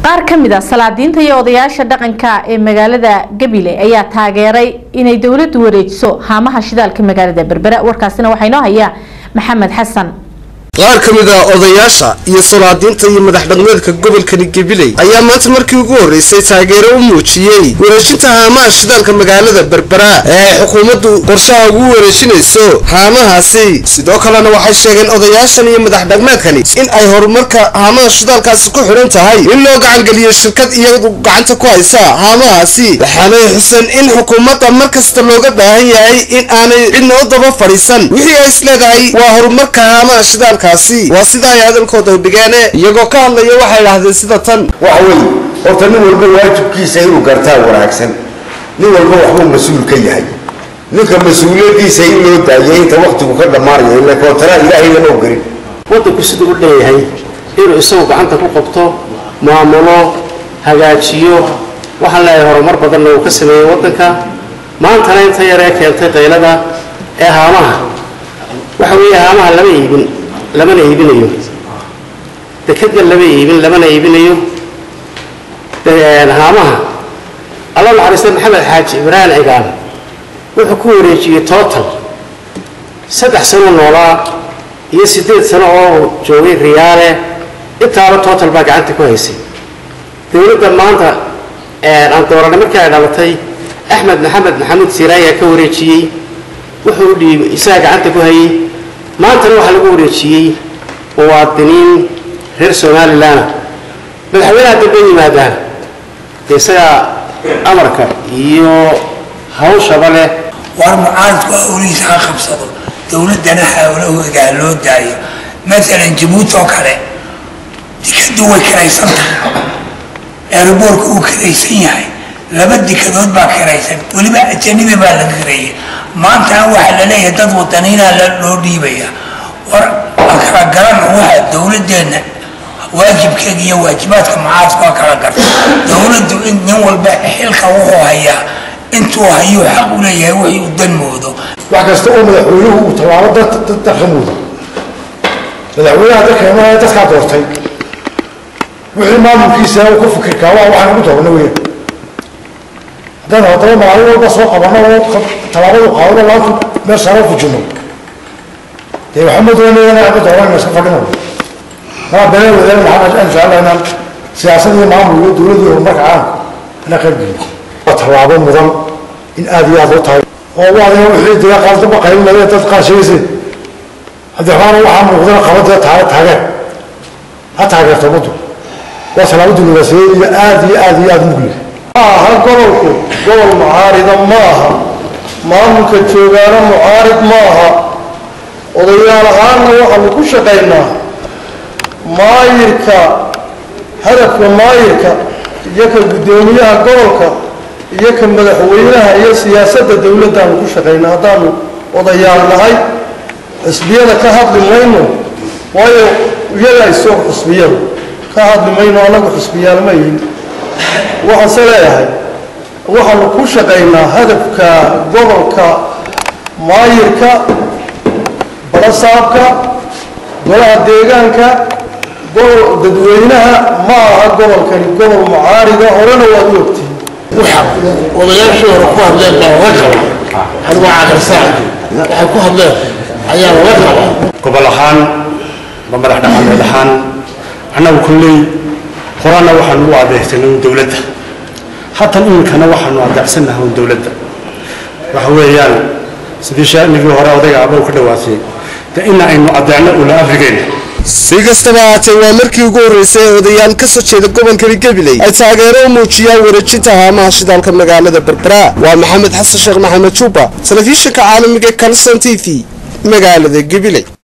qaar ka mid a salaadiinta iyo odayaasha dhaqanka ee magaalada gabiley ayaa taageeray inay dowladdu wareejiso haamaha shidaalka magaalada berbera warkaasina waxaa inoo haya maxamed xasan qaar ka mid a odayaasha iyo salaadiinta iyo madax dhaqmeedka gobolkani gabiley ayaa maanta markii ugu horreysay taageero u muujiyey wareejinta haamaha shidaalka magaalada berbera ee ay xukuumaddu qorshaha ugu wareejinayso haamahaasi sidoo kalena waxay sheegeen odayaashan iyo madax dhaqmeedkani in ay horumarka haamaha shidaalkaasi ku xidhan tahay in loo gacangeliyo shirkad iyadu gacanta ku haysa haamahaasi waxaanay xuseen in xukuumadda mar kasta looga baahan yahay in aanay cidna u daba fadhiisan wixii ay isleedahay waa horumarka haamaha shidaalka waa sida ay hadalkooda dhigeene iyagoo ka hadlaya waxay idhahdeen sida tan waxa wey horta nin walba waajibkiisa inuu gartaa wanaagsan nin walba waxbuu mas-uul ka yahay ninka mas-uuliyadiisa in loo daayay inta waktigu ka dhammaanayo ila kootara ilaahayna loo gelin waddanku siduu u leeyahay inuu isagu gacanta ku qabto maamulo hagaajiyo waxaan leeyahay horumar badanna uu ka sameeyey waddanka maantana inta yaree keentay qaylada ee haamaha waxa weeye haamaha lama iibin lamana iibinayo dekadna lama iibin lamana iibinayo haamaha alla naxariista maxamed xaaji ibraahim cigaan wuxuu ku wareejiyey total saddex sano noolaa iyo siddeed sano oo joogay riyaale intaaba total baa gacanta ku haysay dowladda maanta aan dooranay markii ay dhalatay axmed maxamed maxamuud siiraayaa ka wareejiyey wuxuu dhiibay isagaa gacanta ku hayay maantana waxaa lagu wareejiyey muwaadiniin reer somalilan madaxweynaha dambe yimaadaan dee isagaa amarka iyo hawshaba leh war mucaaradku hawlihiisa ha qabsado dowladdana hawlahooda ha loo daayo maalan jabuuti oo kale dikadu way kiraysan tahay eeraboorka uu kiraysan yahay laba dikadood baa kiraysan weliba ajanibi baa la kireeyay maantana waxaa la leeyahay dad wadaniinaa loo dhiibaya war aan kala garan waxa dowladeenna waajibkeega iyo waajibaadka mucaaradku waa kala garta dowladdu in nin walba xilka wuxuu hayaa intuu hayuu xaq u leeyahay wixii uu dan moodo wax kasta oo madaxweynuhu uu tallaabo dadka moodo madaxweynaha dadkeena dadkaa doortay wixii maamulkiisa uu ka fikirkaa waa waxaan ugu doorana weya haddaan haddaba maalin walba soo qabano oo tallaabadu qaadano laantu meel saro fujino dee waxama doonayana ama dooran iska fadhino maa been wadaan maxaa aan jecelahay inaan siyaasad iyo maamul iyo dowlad iyo horumarka caalamka inaan qayb geliyo waa tallaabo mudan in aada iyo aada loo tahay oo waadina wixii dee qaar daba qaylinaya dad qaar sheegaysay cabdiraxmaan waxaa muuqdana qabadee taageer ha taageerto ummaddu waa tallaabo diblomaasiyadeed iyo aada iyo aada iyo aada mugli maaha gobolku gobol mucaarida ma aha maamulka joogaana mucaarid ma aha odayaal ahaanna waxaanu ku shaqaynaa maayirka hadafka maayirka iyo ka guddoomiyaha gobolka iyo ka madaxweynaha iyo siyaasadda dowladdaanu ku shaqaynaa haddaanu odayaal nahay xisbiyada ka hadli mayno waayo iyaga isoo xisbiyada ka hadli mayno annagu xisbiyaal ma yihin waxaanse leeyahay waxaanu ku shaqaynaa hadafka gobolka maayirka balasaabka golaha deegaanka gobol dadweynaha ma aha gobolkani gobol mucaarida horena waad u ogtihin odayaashii hore ku hadleen baa laga qabaa anigoo caqarsaa waxay ku hadleen ayaa laga qabaa gobol ahaan ba madax dhaqameed ahaan annagu kulley horana waxaanu u adeegsanay un dowladda hatan iminkana waxaanu adeecsannahay un dowladda waxa weeyaan sidii shaanigii hore odayga abow ka dhawaatay de ina aynu adeecno ula afrigeena si kastaba haatee waa markii ugu horreysay ee odayaal ka soo jeeda gobolkani gabiley ay taageero u muujiyaan wareejinta haamaha shidaalka magaalada berbera waa maxamed xasan sheekh maxamed juba telefishinka caalamiga kalson t v magaalada gabiley